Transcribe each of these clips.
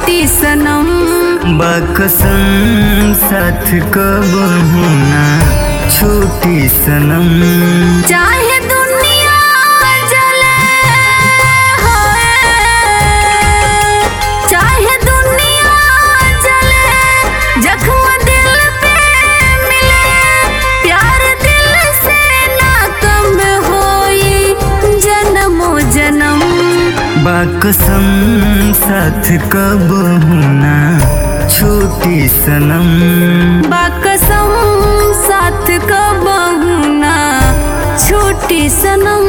छोटी सनम बकसम साथ कब होना छोटी सनम चाहे दुनिया जले होए चाहे दुनिया जले जख्म दिल पे मिले प्यार दिल से ना कम होई जन्मो जन्म बकसम साथ कब होना छोटी सनम बाकसम साथ कब ना छोटी सनम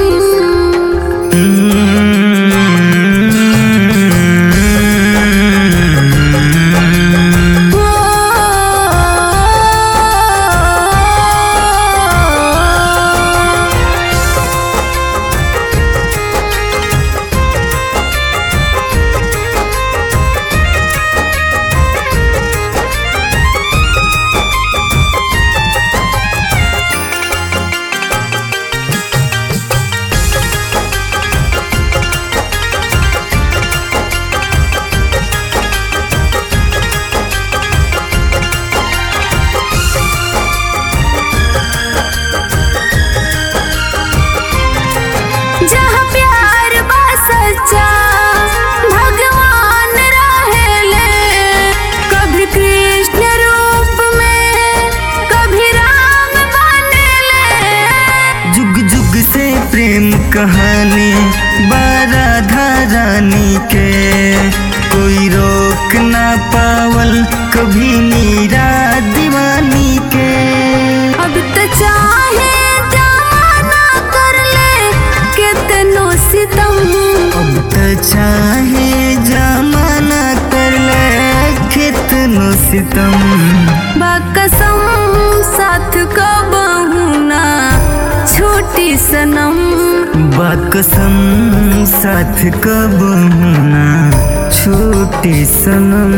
जहाँ प्यार बा सच्चा भगवान रहेले कभी कृष्ण रूप में कभी राम बनेले जुग जुग से प्रेम कहानी बाराधा रानी के कोई रोक ना पावल कभी मीरा दीवानी के अब तो चाहे जमाना कर ले कितनो सितम अब तो चाहे जमाना कर ले कितनो सितम बाकसम साथ कब ना छोटी सनम बाकसम साथ कब होना छोटी सनम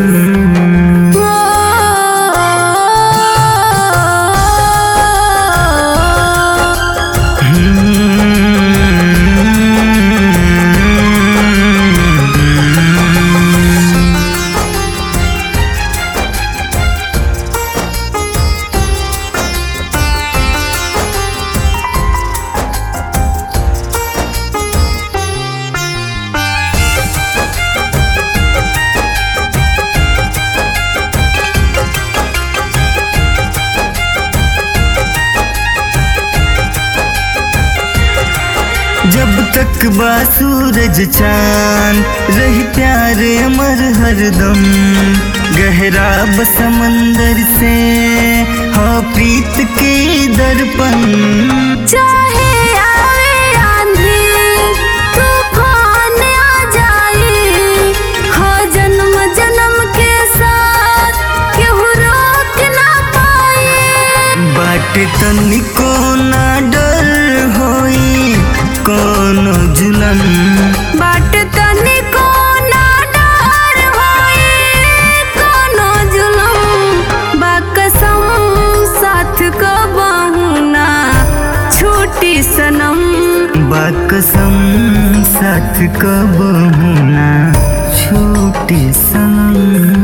जब तक बा सूरज चांद रही प्यार अमर हरदम गहरा ब समंदर से हो प्रीत के दर्पण चाहे आवे आंधी तूफान आ जाए हो जन्म जन्म के साथ केहू रोक ना पाए बाट तनिको ना डर होई कोनो जुलन बाट तनिको ना डर होई कोनो जुलम बाकसम साथ कबहू ना छोटी सनम बाकसम साथ कब होना छोटी सनम